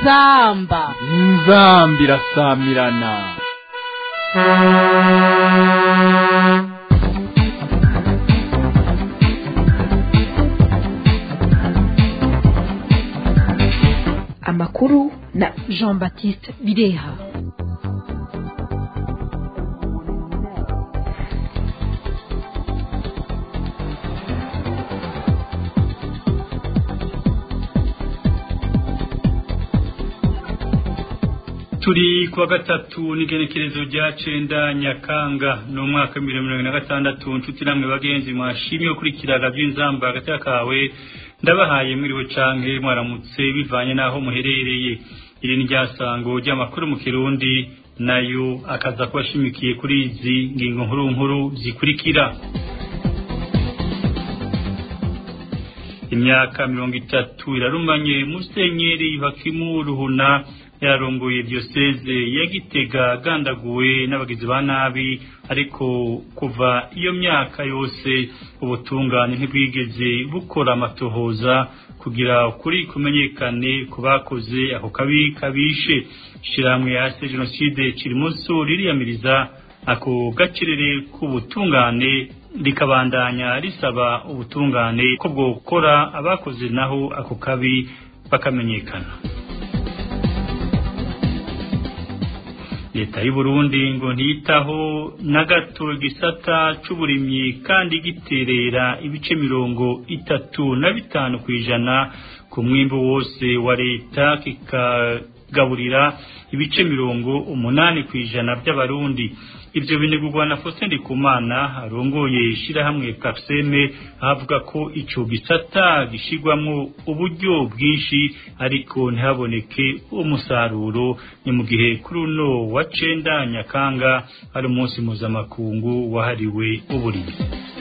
inzamba inzamba irasamirana amakuru na jean baptiste bireha turi kuwa gatatu n'igenekerezo rya cenda nyakanga ni umwaka w'ibihumbi mirongo na gatandatu nshuti namwe bagenzi mwashimye gukurikira by'inzamba hagati kawe ndabahaye mwiriwe canke mwaramutse bivanye n'aho muherereye iri ni ryasango ry'amakuru mu kirundi nayo akaza kubashimikiye kuri izi ngingo nkuru nkuru zikurikira imyaka mirongo itatu irarumanye musenyeri hakimu ruhuna yarongoye diyoseze ya gitega agandaguwe n'abagizi ba nabi ariko kuva iyo myaka yose ubutungane ntibwigeze bukora amatohoza kugira ukuri kumenyekane ku bakoze ako kabi kabishe ishyirahamwe yase jenoside kiri munsi ririyamiriza ako gacerere k'ubutungane rikabandanya risaba ubutungane ko bwokora abakoze naho ako kabi bakamenyekana leta y'u Burundi ngo ntiyitaho na gato igisata c'uburimyi kandi giterera ibice mirongo itatu na bitanu ku ijana ku mwimbu wose wa leta kikagaburira ibice mirongo umunani ku ijana by'abarundi ivyo binegurwa na Faustin Ndikumana arongoye ishirahamwe Kapseme avuga ko ico gisata gishigwamwo uburyo bwinshi ariko ntihaboneke umusaruro ni mu gihe kuri uno wa cenda Nyakanga hari umunsi mpuzamakungu wahariwe uburimyi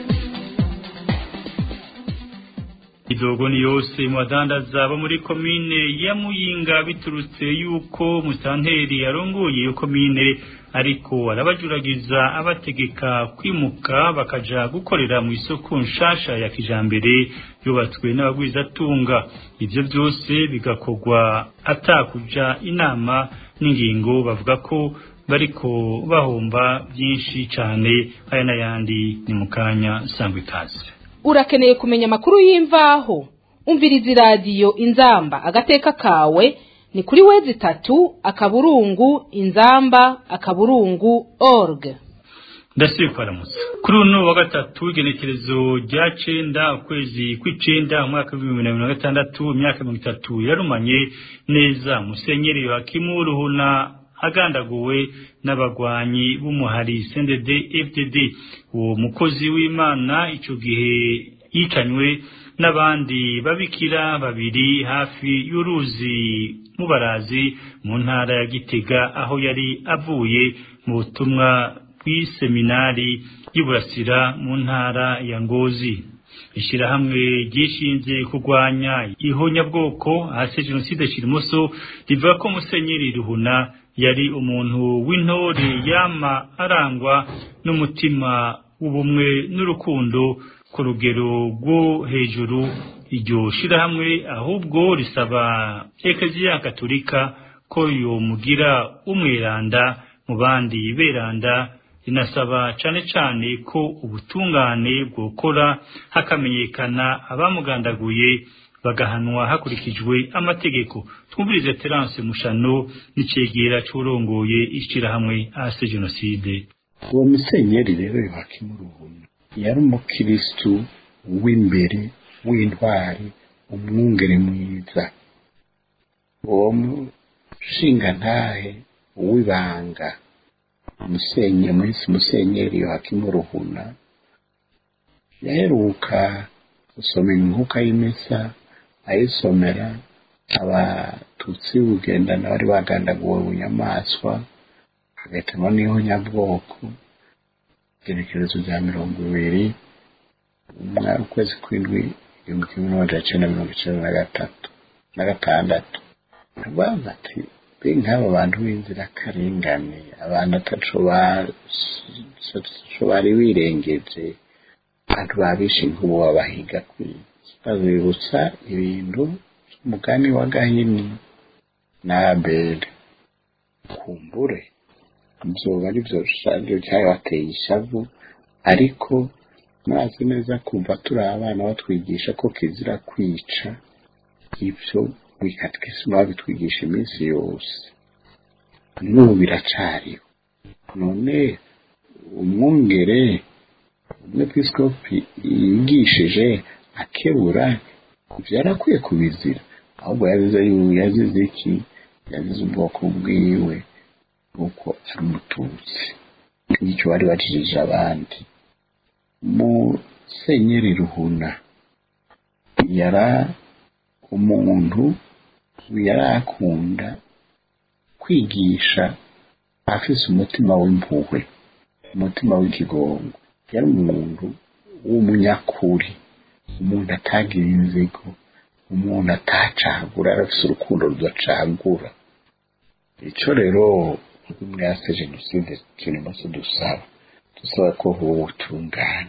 idogo ni yose mu badandaza bo muri komine ya Muyinga biturutse yuko musanteri yarongoye iyo komine ariko arabajuragiza abategeka kwimuka bakaja gukorera mu isoko nshasha ya kijambere yubatswe n'abagwizatunga ivyo byose bigakorwa atakuja inama n'ingingo bavuga ko bariko bahomba byinshi cane aya n'ayandi ni mu kanya sangwa ikaze urakeneye kumenya amakuru y'imvaho umviriza iradiyo inzamba agateka kawe ni kuri wezi itatu akaburungu inzamba akaburungu org ndasibe kwaramutsa kuri uno wa gatatu igenekerezo rya cenda ukwezi kw'icenda umwaka w'ibihumbi bibiri na gatandatu imyaka mirongo itatu yarumanye neza musenyeri yohakimu ruhuna agandaguwe n'abagwanyi b'umuhari CNDD FDD uwo mukozi w'Imana ico gihe yicanywe n'abandi babikira babiri hafi y'uruzi mubarazi mu ntara ya Gitega aho yari avuye mu butumwa bw'iseminari y'Iburasira mu ntara ya Ngozi ishirahamwe ryishinze kurwanya ihonyabwoko hasi jenoside kirimoso rivuga ko musenyeri ruhuna yari umuntu w'intore yama arangwa n'umutima w'ubumwe n'urukundo ku rugero rwo hejuru iryo shirahamwe ahubwo risaba ekeziya katolika ko yomugira umweranda mu bandi beranda rinasaba cane cane ko ubutungane bwokora hakamenyekana abamugandaguye bagahanwa hakurikijwe amategeko twumvirize Terence Mushano n'icegera c'urongoye ishirahamwe ase jenoside uwo musenyeri rero yohakimuruhuna yari umukristu w'imbere w'intwari umwungere mwiza uwo mushinga ntahe w'ibanga umusenyeri mwisi musenyeri yohakimuruhuna yaheruka gusoma inkuka y'imesa ayisomera abatutsi bugendana bari bagandaguwe bunyamaswa hagatemwa n'ihonyabwoko igenekerezo rya mirongo ibiri ukwezi kw'indwi igihumbi kimwe n'amajana cenda mirongo icenda na gatatu na gatandatu bavuga ati be nk'aba bantu b'inzirakarengane abantu ataco bari birengeje abantu babishe inkubu babahiga kwiki babibutsa ibintu umugani wa gahini na abeli kumbure byoba ari byo byo cyabateye ishavu ariko mwazi neza kumva turi abana batwigisha ko kizira kwica ibyo bikatwisi babitwigisha iminsi yose n'ubu biracariho none umwungere umwepiskopi yigishije akebura ibyo yarakwiye kubizira ahubwo yazize yazize iki yazize ubwoko bwiwe kuko ari umututsi nicyo bari bacishije abandi musenyeri ruhuna yara umuntu yari akunda kwigisha afise umutima w'impuhwe umutima w'ikigongo yari umuntu w'umunyakuri umuntu atagira inzigo umuntu atacagura arafise urukundo rudacagura icyo rero mwase jenoside turimo dusaba dusaba ko huba ubutungane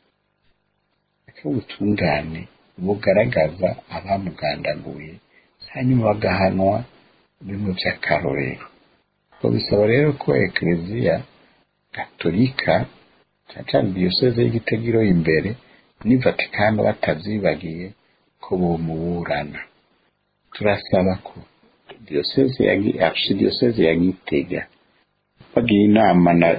ko ubutungane bugaragaza abamugandaguye hanyuma bagahanwa bimwe by'akarorero ubwo bisaba rero ko ekereziya gatolika cyane cyane diyoseze y'igitegiro imbere ni vatikano batavyibagiye ko bomuburana turasaba ko diyoseze ya archidiyoseze ya gitega bagiye inama na,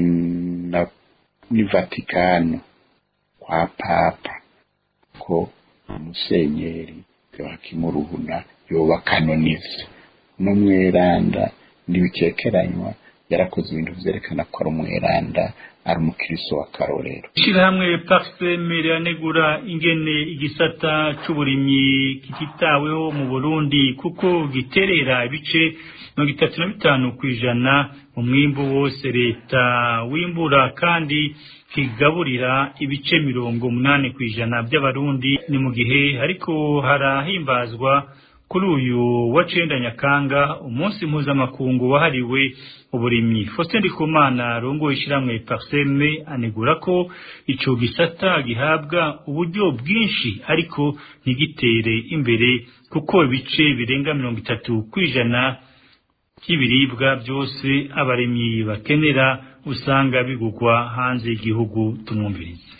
na ni vatikano kwa papa ko umusenyeri yohakimuruhuna yoba kanonize n'umweranda ntibikekeranywa yarakoze ibintu vyerekana ko ari umweranda ari umukiristo w'akarorero ishyirahamwe pariseme riranegura ingene igisata c'uburimyi kititaweho mu burundi kuko giterera ibice mirongo itatu na bitanu ku ijana mu mwimbu wose leta wimbura kandi kigaburira ibice mirongo umunani ku ijana by'abarundi ni mu gihe ariko harahimbazwa kuri uyu wa cenda nyakanga umunsi mpuzamakungu wahariwe uburimyi Faustin Ndikumana rongoye ishiramwe Parseme anegura ko ico gisata gihabwa uburyo bwinshi ariko ntigitere imbere kuko ibice birenga mirongo itatu kwijana by'ibiribwa byose abaremyi bakenera usanga bigugwa hanze y'igihugu tumwumvirize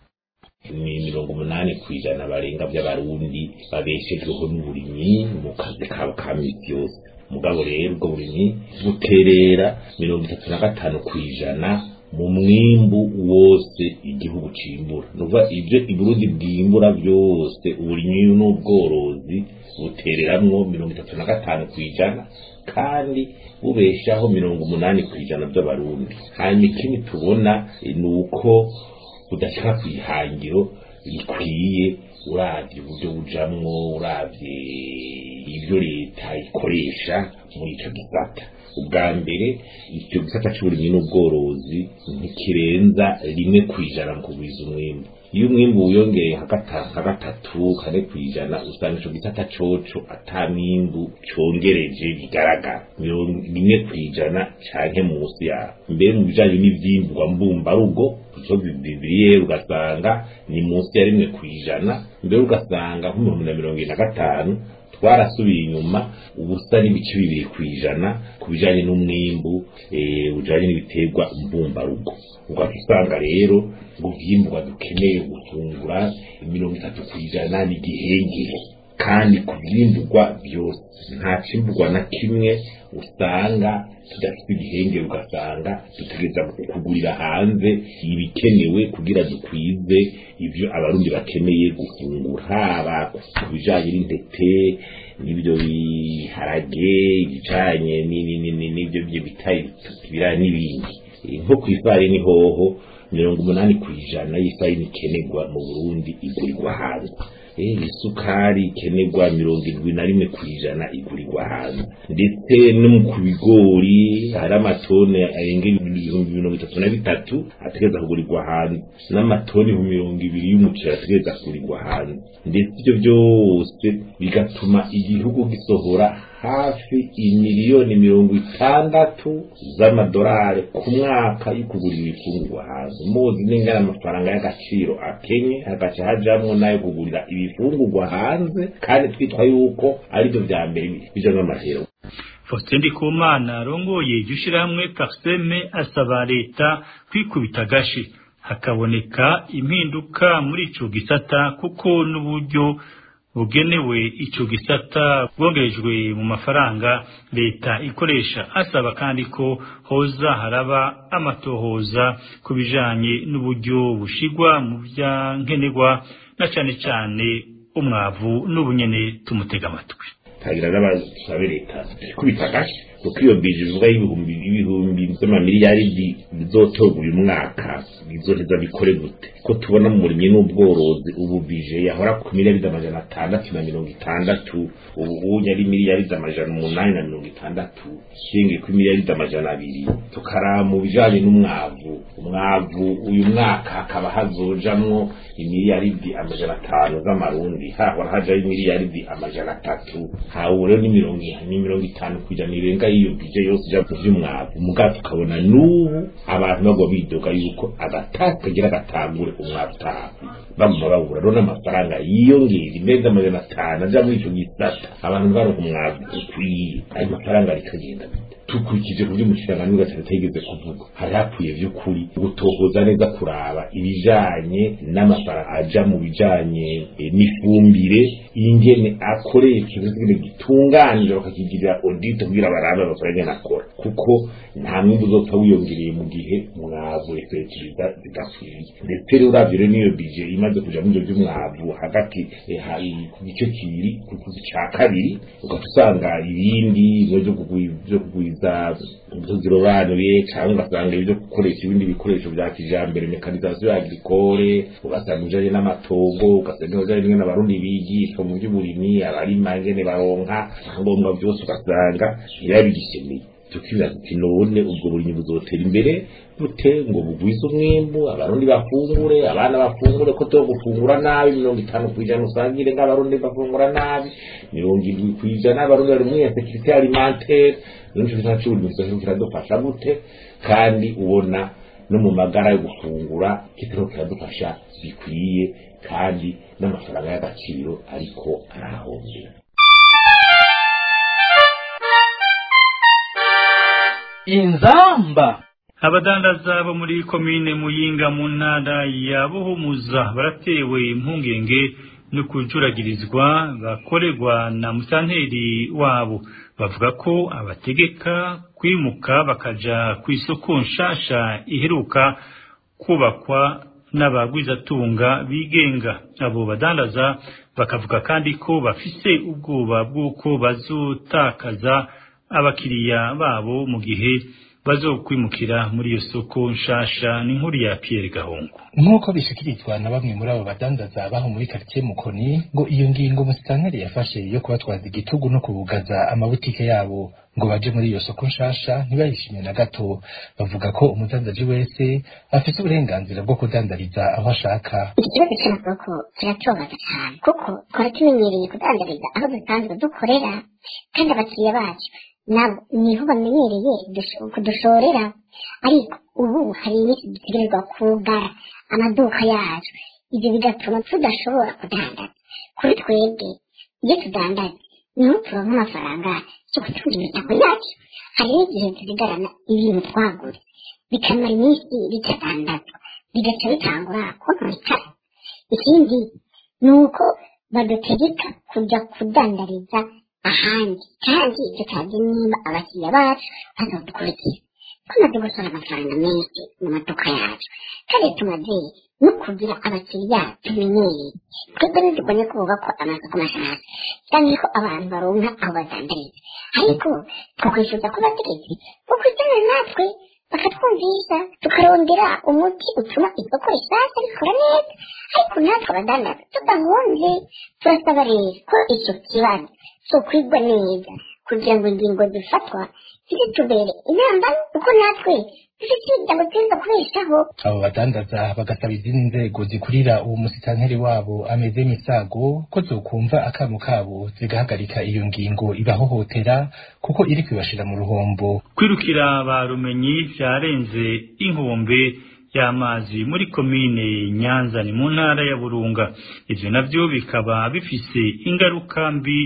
ni mirongo umunani ku ijana barenga by'abarundi babeshejweho n'uburimyi mu kazi kabo ka misi yose mugabo rero ubwo burimyi buterera mirongo itatu na gatanu ku ijana mu mwimbu wose igihugu cimbura nuva ibyo iburundi bwimbura byose uburimyi n'ubworozi butereramwo mirongo itatu na gatanu ku ijana kandi bubeshaho mirongo umunani ku ijana by'abarundi hanyuma ikindi tubona ni uko udashaka ku ihangiro rikwiye uravye uburyo bujamwo uravye ibyo leta ikoresha muri ico gisata ubwa mbere icyo gisata c'uburimyi n'ubworozi ntikirenza rimwe kw'ijana mu kugwiza umwimbu iyo umwimbu wiyongeye nka gatatu kane kw'ijana usanga ico gisata coco ata mwimbu congereje bigaragara rimwe kw'ijana canke munsi yaho mbere mu bijanye n'ivyimburwa mbumbarugo ico bibiriye ugasanga ni munsi ya rimwe kw'ijana mbere ugasanga nk'ibihumbi na mirongo ine na gatanu twarasubiye inyuma ubusa n'ibice bibiri ku ijana ku bijanye n'umwimbu ujanye n'ibiterwa mbumbarugo ugahita usanga rero ngo vyimburwa dukeneye gufungura mirongo itatu ku ijana n'igihengere kandi ku vyimburwa byose nta cimburwa na kimwe usanga tudafite igihengere ugasanga dutegereza kugurira hanze ibikenewe kugira dukwize ibyo abarundi bakeneye gufungura haba ku bijanye n'intete n'ibyo biharage ibijanye n'ibyo byo bitaye ibiraya n'ibindi nko ku ifarini hoho mirongo umunani ku ijana y'ifarini ikenerwa mu burundi igurirwa hanze isukari ikenerwa mirongo irindwi na rimwe ku ijana igurirwa hanze ndetse no ku bigori hari amatoni arenga ibihumbi mirongo itatu na bitatu ategereza kugurirwa hanze n'amatoni mirongo ibiri y'umuceri ategereza kugurirwa hanze ndetse ibyo byose bigatuma igihugu gisohora hafi imiliyoni mirongo itandatu z'amadolari ku mwaka yo kugura ibifungurwa hanze muzi n'ingana amafaranga y'agaciro akenye hagaca hajamwo n'ayo kugurira ibifungurwa hanze kandi twitwa yuko aribyo vya mbere bijamwo amahero Faustin Ndikumana arongoye iryo shirahamwe Parseme asaba leta kwikubita agashi hakaboneka impinduka muri ico gisata kuko n'uburyo bugenewe ico gisata bwongerejwe mu mafaranga leta ikoresha asaba kandi ko hoza haraba amatohoza ku bijanye n'uburyo bushigwa mu vya nkenerwa na cane cane umwavu n'ubunyene tumutega amatwi tagira n'abasabe leta kubita gashi kuko iyo bije bivuga y'ibihumbi ibihumbi by'amamiliyaridi bizotorwa uyu mwaka bizoheza bikore gute ko tubona mu murimyi n'ubworozi ubu bije yahora ku miliyaridi amajana atandatu na mirongo itandatu ubu unye ari miliyaridi amajana umunani na mirongo itandatu shingiye kuri miliyaridi amajana abiri tukaraba mu bijanye n'umwavu umwavu uyu mwaka hakaba hazojamwo imiliyaridi amajana atanu z'amarundi hahora hajaho imiliyaridi amajana atatu hawe rero ni mirongo ni mirongo itanu kwijana irenga y'iyo bije yose ija mu vy'umwavu mugabo tukabona n'ubu abantu bagwa bidoga yuko agatakagira agatangure umwavu utaha bamuma babura rero n'amafaranga yiyongera imeza amajana atanu aja muri ico gisata abantu baronka umwavu ukwiye ayo mafaranga rikagenda bite tukurikije kubyo umushikiranganji w'ugatatu yigeze kuvuga hari hakwiye vy'ukuri gutohoza neza kuraba ibijanye n'amafaranga aja mu bijanye eh, n'ifumbire ingene akoresha ibintu gitunganije bakakigirira audit kugira barabe amafaranga ingene akora kuko nta mwimbu uzopfa wiyongereye mu gihe mwavu efekitiviza zidakwiriye ndetse rero uravye rero n'iyo bije imaze kuja muri ivyo vy'umwavu hagati eh, hari ku gice kibiri ku ku ca kabiri ugaca usanga ibindi byo kugwi- vyo kugwiza imbuto zirobanuye cyangwa ugasanga ibyo gukoresha ibindi bikoresho bya kijambere mekanisation ya agricole ugasanga ibijanye n'amatongo ugasanga ibijanye n'ingene abarundi bigishwa mu by'uburimyi abarima ingene baronka ngombwa byose ugasanga ntibabigishemeye tukibaza tuti none ubwo burimyi buzotera imbere bute ngo bugwize umwimbu abarundi bafungure abana bafungure ko tuwo gufungura nabi mirongo itanu ku ijana usangire nk'abarundi bafungura nabi mirongo indwi ku ijana abarundi bari muri insekirite alimentaire nico kintu cy'uburimyi kizoshobora kiradufasha gute kandi ubona no mu magara yo gufungura kitariho kiradufasha bikwiye kandi n'amafaranga y'agaciro ariko arahombera inzamba abadandaza bo muri komine muyinga mu ntara ya buhumuza baratewe impungenge no kujuragirizwa bakorerwa na musanteri wabo bavuga ko abategeka kwimuka bakaja ku isoko nshasha iheruka kubakwa n'abagwizatunga bigenga abo badandaza bakavuga kandi ko bafise ubwoba bw'uko bazotakaza abakiriya babo mu gihe bazokwimukira muri iyo soko nshasha ni nkuru ya Pierre Gahungu nk'uko bishikirizwa na bamwe muri abo badandaza baho muri quartier Mukoni ngo iyo ngingo musitanteri yafashe yo kubatwaza igitugu no kubugaza amabutike yabo ngo baje muri iyo soko nshasha ntibayishimye na gato bavuga ko umudandaji wese afite uburenganzira bwo kudandariza aho ashaka ikibazo cy'amasoko kiratubabaza cyane kuko twari tumenyereye kudandariza aho dusanzwe dukorera kandi abakiriya bacu nabo niho bamenyereye dush- kudushorera ariko ubu hari iminsi dutegerezwa kugara amaduka yacu ibyo bigatuma tudashobora kudandaza kuri twebwe iyo tudandaza niho turonka amafaranga yo gutunga imiryango yacu hari n'igihe tuzigarana ibintu twaguze bikamara iminsi bitadandazwa bigaca bitangura kononekara ikindi ni uko badutegeka kujya kudandariza ahandi kandi tutazi niba abakiriya bacu bazodukurikira tumaze gusora amafaranga menshi mu maduka yacu kandi tumaze no kugira abakiriya tumenyereye twebwe ntitugomye kuvuga ko amasoko mashasha cyangwa ko abantu baronka aho badandariza ariko twakwifuza ko bategetsi bakwicarana natwe bakatwumvisha tukarondera umuti utuma isoko rishasha rikora neza ariko natwe abadandaza tudahunze turasaba rero ko icyo kibazo sokwigwa neza kugira ngo ingingo zifatwa zitubere inama kuko natwe dufite imiryango tuza kubeshaho abo badandaza bagasaba izindi nzego zikurira uwo musitanteri wabo ameze misago ko zokumva akamo kabo zigahagarika iyo ngingo ibahohotera kuko iri kwibashira mu ruhombo kwirukira ba rumenyi vyarenze inkombe y'amazi muri komine Nyanza ni mu ntara ya Burunga ivyo navyo bikaba bifise ingaruka mbi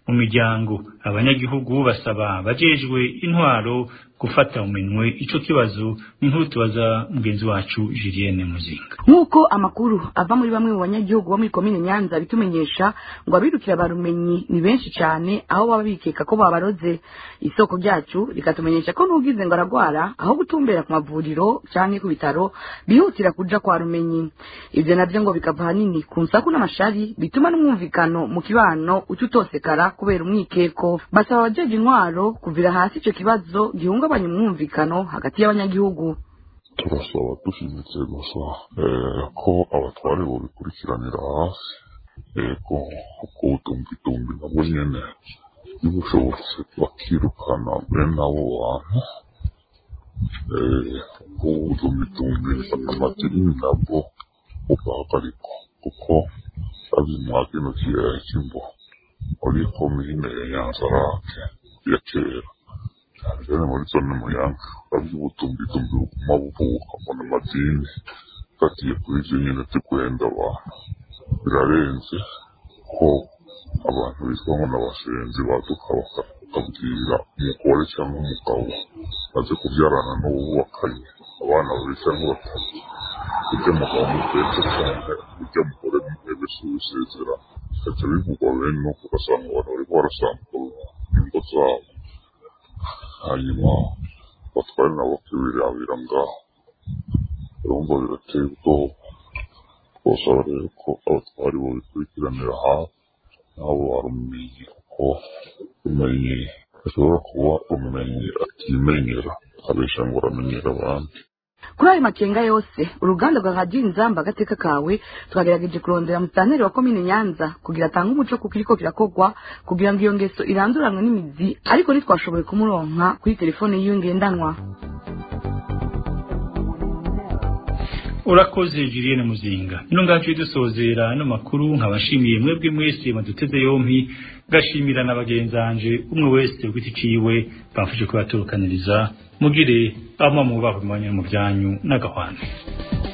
mu miryango abanyagihugu basaba abajejwe intwaro gufata mu minwe ico kibazo n'inkuru tubaza mugenzi wacu Julienne Muzinga nk'uko amakuru ava muri bamwe mu banyagihugu bo muri komine nyanza bitumenyesha ngo abirukira barumenyi ni benshi cyane aho baba bikeka ko babaroze isoko ryacu rikatumenyesha ko n'ugize ngo aragwara aho gutumbera ku mavuriro canke ku bitaro bihutira kuja kwa rumenyi ivyo navyo ngo bikava hanini ku nsaku n'amashari bituma n'umwumvikano mu kibano uca utosekara kubera umwikeko basaba abajeje intwaro kuvira hasi ico kibazo gihungabanya umwumvikano hagati y'abanyagihugu turasaba dushimitse gusa eh, ko abatware bobikurikiranira hasi ego kuko ubutumbitumbi nabwo nyene bibushobotse bakirukana bene abo bantu eh, kuko ubutumbitumbi amadini nabwo bugahagarikwa kuko ari mwa kino kiyaya cy'imbo muri komine ya nyanzarake ya kera cyane muri zone muyange urabye ubutumbitumbi buguma buvuka mbona amadini gatiye kuri ivyo nyene tukwenda abantu birarenze ko abantu bitwa ngo n'abasenzi baduka bakabwira umugore cyangwa umugabo maze kubyarana n'uwubakanye abana babiri cyangwa batatu ujya mugabo mutetse cyane ujya mugore muhebe si wisezera bikajya bivugwa bene nuko ugasanga abantu bariko barasambura ingo zabo hanyuma batware nabo bakibirabira ngaho urumva birateye ubwoba twasaba rero ko abatwari babikurikiranira hafi nabo barumenye kuko umenye ashobora kuba umenye atimenyera abesha ngo uramenyera abandi kuri ayo makenga yose uruganda rwa radiyo inzamba agateka kawe twagerageje kurondera mutaneri wa komine nyanza kugira atange umuco kuko iriko kirakogwa kugira ngo iyo ngeso iranduranwe n'imizi ariko ntitwashoboye kumuronka kuri telefone yiwe ngendanwa urakoze Julienne Muzinga ino ngacu dusozera no makuru nkabashimiye mwebwe mwese maduteze yompi gashimira na bagenzanje umwe wese ugiti ciwe bamfashe kubaturukaniriza mugire amwe mu baho mu byanyu n'agahwane